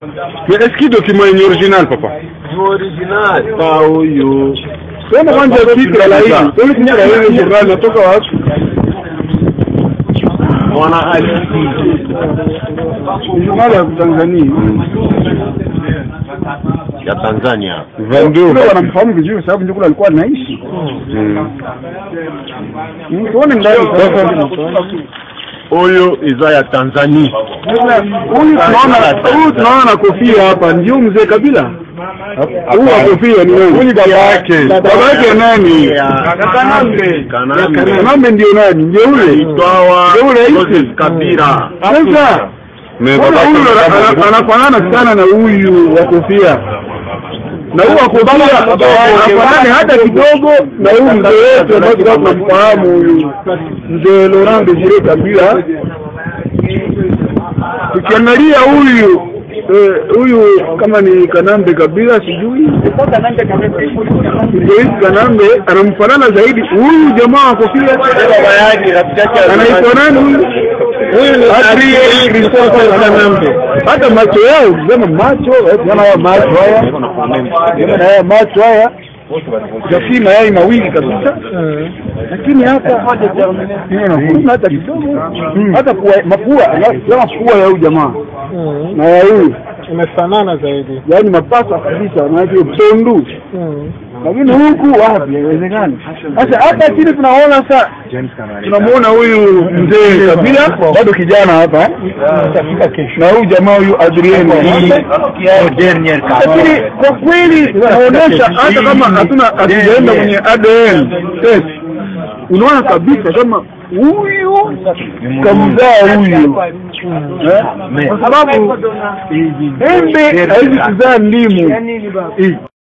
Mais est-ce qu'il document yenye original papa? original pa huyu Sema kwanza fikra la hili. Sema fikra la hili journal natoka wapi? mwana halisi Journal ya Tanzania. ya Tanzania Kule wanamfahamu vizuri kwa sababu ndio kule alikuwa anaishi. Mm, Tuone ndani sasa. huyu iza ya Tanzania Huyu tunaona huyu tunaona na kofia hapa ndio mzee Kabila. Huyu wa kofia ni nani? Huyu baba yake. Baba yake nani? Kanambe Kanambe Kanambe ndio nani? Ndio ule. Itwawa Ndio ule Joseph hivi. Kabila Sasa mbona huyu ana- anafanana sana na huyu wa kofia na huyu wa kofia hafanani hata kidogo na huyu mzee wetu ambaye tulikuwa tunamfahamu huyu mzee Laurent Desire Kabila. Tukiangalia huyu eh, huyu kama ni Kanambe Kabila sijui Joyce Kanambe anamfanana zaidi huyu jamaa wa kofia anaitwa nani huyu? Adrien Christopher Kanambe. Hata macho yao ukisema macho, eh, ukiona haya macho haya, ukiona haya macho haya Jasi mayai mawili kabisa, lakini hapa hakuna hata kidogo, hata pua- mapua kama pua ya huyu jamaa na ya huyu imefanana zaidi yaani mapasa kabisa, maanake tondu lakini huku wapi, haiwezekani. Sasa hapa chini tunaona sasa, tunamuona huyu mzee Kabila bado kijana hapa na huyu jamaa huyu Adrien, lakini kwa kweli inaonyesha hata kama hatuna hatujaenda kwenye ADN test, unaona kabisa kama huyu kamzaa huyu Eh? kwa sababu embe haizi kuzaa ndimu